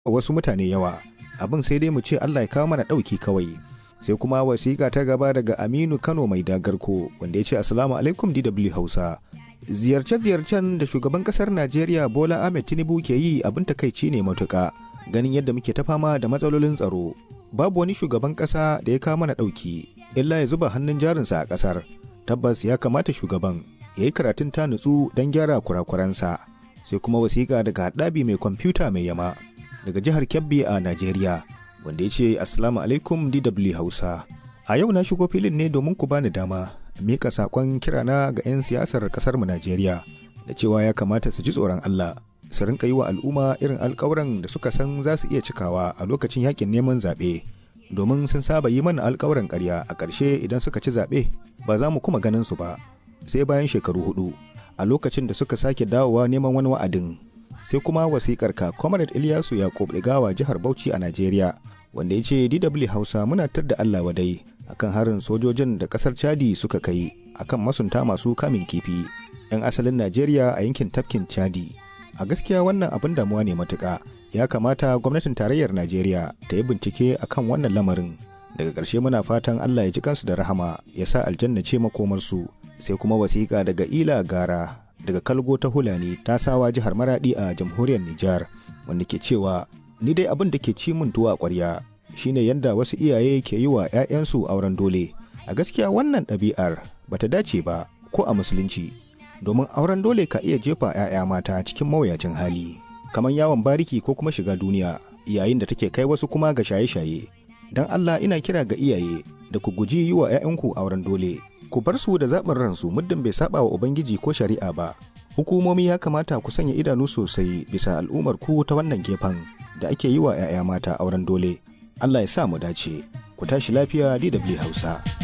wasu mutane yawa abin sai dai mu ce Allah ya kawo mana ɗauki kawai sai kuma wasiƙa ta gaba daga Aminu Kano mai dagarko wanda ya ce Assalamu alaikum DW Hausa ziyarce-ziyarcen da shugaban kasar Najeriya Bola Ahmed Tinubu ke yi abin takaici ne matuƙa ganin yadda muke ta fama da matsalolin tsaro babu wani shugaban ƙasa da ya kawo mana ɗauki illa ya zuba hannun jarinsa a ƙasar tabbas ya kamata shugaban ya yi karatun ta nutsu don gyara kurakuransa sai kuma wasiƙa daga haɗabi mai kwamfuta mai yama daga jihar Kebbi a Najeriya wanda ya ce Assalamu alaikum DW Hausa. A yau na shigo filin ne domin ku bani dama mika sakon kirana ga 'yan siyasar kasar mu Najeriya da cewa ya kamata su ji tsoron Allah su rinka yi wa al'umma irin alkawuran da suka san za su iya cikawa a lokacin yakin neman zaɓe domin sun saba yi mana alkawuran ƙarya a ƙarshe idan suka ci zaɓe ba za mu kuma ganin su ba sai bayan shekaru hudu a lokacin da suka sake dawowa neman wani wa'adin sai kuma wasikar ka comrade ilyasu yakub gawa jihar bauchi a najeriya wanda ya ce dw hausa muna tar da allah wadai akan harin sojojin da kasar chadi suka kai akan masunta masu kamin kifi 'yan asalin najeriya a yankin tafkin chadi a gaskiya wannan abin damuwa ne matuka ya kamata gwamnatin tarayyar najeriya ta yi bincike akan wannan lamarin daga ƙarshe muna fatan allah ya ji kansu da rahama ya sa aljanna ce makomarsu sai kuma wasiƙa daga ila gara daga kalgo ta hulani ta sawa jihar maradi a jamhuriyar Nijar wanda ke cewa ni dai abin da ke ci min tuwa ƙwarya shine yadda wasu iyaye ke yi wa 'ya'yansu auren dole a gaskiya wannan ɗabi'ar bata dace ba ko a musulunci domin auren dole ka iya jefa 'ya'ya mata cikin mawuyacin hali kamar yawon bariki ko kuma shiga duniya yayin da take kai wasu kuma ga shaye-shaye don Allah ina kira ga iyaye da ku guji yi wa 'ya'yanku auren dole ku bar su da zaɓin ransu muddin bai saba wa ubangiji ko shari'a ba hukumomi ya kamata ku sanya idanu sosai bisa al'ummar ku ta wannan gefen da ake yi wa 'ya'ya mata auren dole allah ya sa mu dace ku tashi lafiya dw hausa